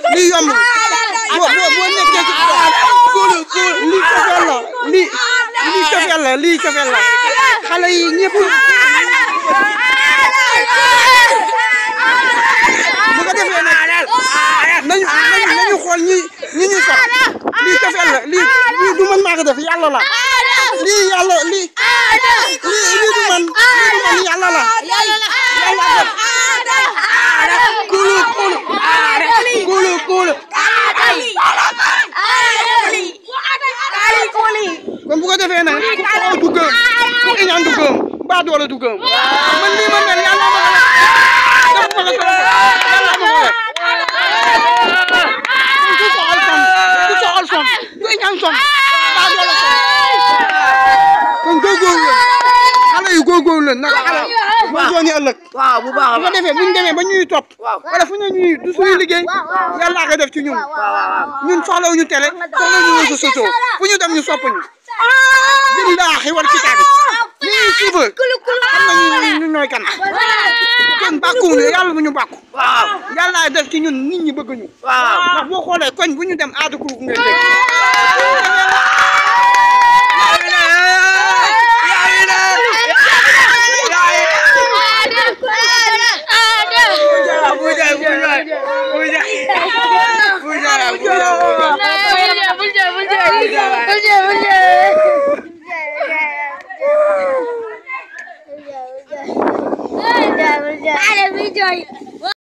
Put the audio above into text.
lii yomb boo boo boo nekkee ci kuulu kuulu lii cofeel la lii lii cofeel la lii cofeel la xale yi ñëpp bu ko defee nag nañu nañu nañu xool ñi ñi ñuy sax lii cofeel la lii lii du man maa ko def yàlla la lii yàlla lii lii lii du man lii du man yàlla la yàlla def kuulu kuulu kuulu kuulu kon bu ko defee nag ku xaw du gëm ku iñaan du gëm mbaa doole du gëm man lii ma mel yàlla ma ko def def ma ko sama yàlla ma ko def ku soxal som ku soxal som ku iñaan som mbaa doole som kon góorgóorlu leen xale yu góorgóorlu leen nag xale moo dooni ëllëg waaw bu baax a bu ko defee bu ñu demee ba ñuy topp wala fu ñu ñuy du suñu liggéey yàlla ko def ci ñun ñun soxlawuñu télé soxlawuñu réseaux sociaux fu ñu dem ñu sopp ñu billaahi wal kitaabi ñu ñuy suivre xam nañu ñu ñooy kan kenn bàkkuwuñu yàlla bu ñu bàkku waaw yàlla def ci ñun nit ñi bëgg ñu waaw ndax boo xoolee koñ bu ñu dem aada kuruk ngay dégg Ada video.